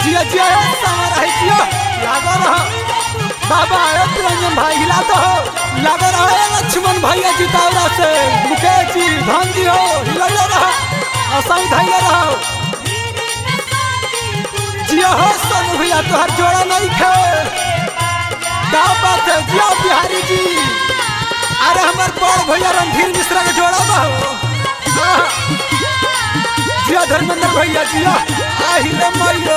जिया जिया ए समर है जिया लागो रहो बाबा ए रंजन भाई हिला तो हो लागो रहो ए लक्ष्मण भैया जितावरा से मुकेश जी धन जी हो हिलैले रहो असाई धैले रहो जिया हो सोनू भैया तोहर जोड़ा नहीं खे क्या बात है जिया बिहारी जी अरे हमार बड़ भैया रणधीर मिश्रा के जोड़ा बा हो हाँ। जिया धर्मेंद्र भैया जिया आहिले मइलो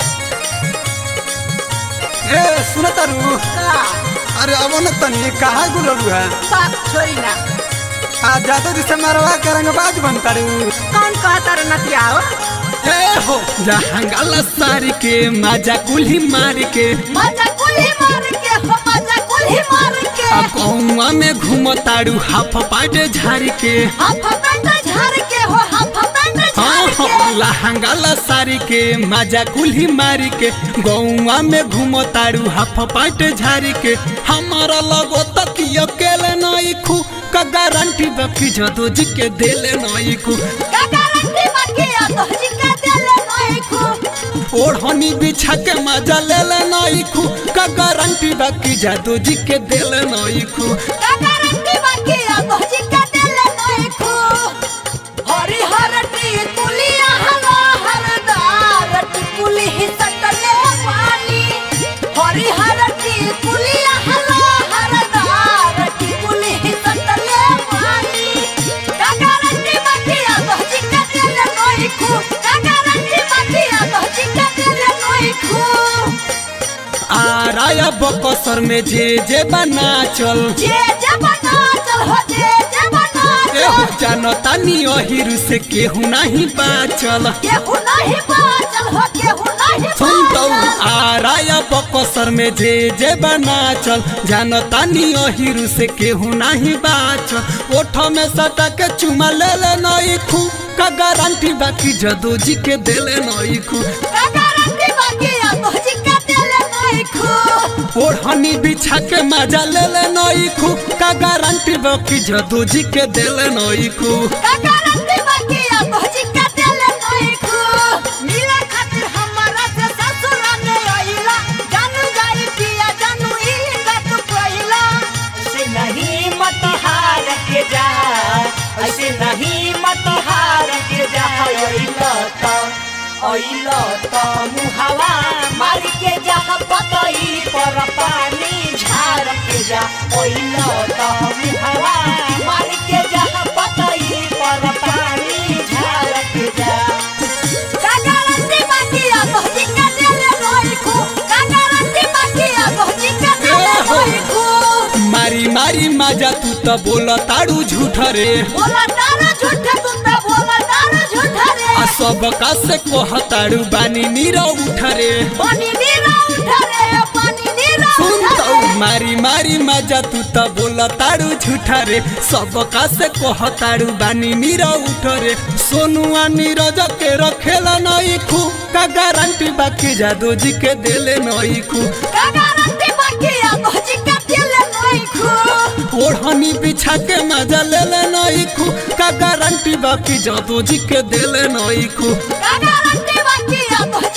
ए सुन तारू अरे अब न तनी कहाँ गुलरू है बात छोड़ी ना आ जादू जी से मरवा के रंगबाज बनता रू कौन कहता रे नतिया हो ए हो जहांगला सारी के माजा कुल्ही मार के मजा कुल्ही मार के हो मजा कुल्ही मार के आ कौआ में घूमताड़ू हाफ पाटे झाड़ के हम पेंट झाड़ के हो हम पेंट हाँ झाड़ हाँ के लहंगाला सारी के माजा कुल्ही मारी के गौआ में घूमताड़ू हाफ पाटे झाड़ी के हमारा लगो तक अकेले नहीं खू का गारंटी बाकी जदो जी के देले नहीं खू का गारंटी बाकी आ तो जी का देले नहीं खू ओढ़नी बिछा के मजा ले ले नहीं खू का गारंटी बाकी जादू जी के देले नहीं खू का गारंटी बाकी आ तो जी का देले नहीं खू हरी हरटी कुलिया हला हरदार टिकुली ही सटले पानी हरी हरटी कुलिया हला हरदार टिकुली ही सटले पानी का गारंटी बाकी आ तो जी का देले नहीं खू का गारंटी बाकी आ तो जी का देले नहीं खू आ राया बकसर में जे जे बना चल जे जे बना चल हो जे जे बना एहो चल जानता नी अहिरु से केहू नहीं बाचल केहू नहीं बाचल हो केहू नहीं सुन तो बाचल आ राया बकसर में जे जे बना चल जानता नी अहिरु से केहू नहीं बाचल ओठ में सटा के चुमा ले ले नहीं खू का गारंटी बाकी जदू जी के देले नहीं खू का गारंटी बाकी आ तो जी का देले नहीं खू ओढ़नी बिछा के मजा ले ले नहीं खू का गारंटी बाकी जदू जी के देले नहीं खू का गारंटी बाकी आ तो जी का देले नहीं खू मिले खातिर हमारा से ससुर में आइला जानू जाई पिया जानू ई गत कोइला ऐसे नहीं मत हार के जा ऐसे नहीं मत हार के जा ओइलो तो ओइलो तो मुहावा मार के जा पतई पर पानी झाड़ के जा ओइलो तो मुहावा मार के जा पतई पर पानी झाड़ के जा का गारंटी बाकी आ तो जी का देले नहीं खू का गारंटी बाकी आ तो जी का देले नहीं खू मारी मारी मजा तू तो बोला ताड़ू झूठ रे बोला तारा झूठा तू तो बोला तारा झूठा रे आ सब का से कोह ताड़ू बानी नीरा उठ रे पानी नीरा उठा रे पानी नीरा सुन उठा तो रे मारी मारी मजा तू तो बोला ताड़ू झूठ रे सब का से कोह ताड़ू बानी नीरा उठ रे सोनुआ नीरज के रखेला नहीं खू का गारंटी बाकी जादू जी के देले नहीं खू का गारंटी बाकी आ तो जी का देले नहीं खू ओढ़नी बिछा के मजा ले ले नहीं खू का गारंटी बाकी जादू जी के देले नहीं खू का गारंटी बाकी आ तो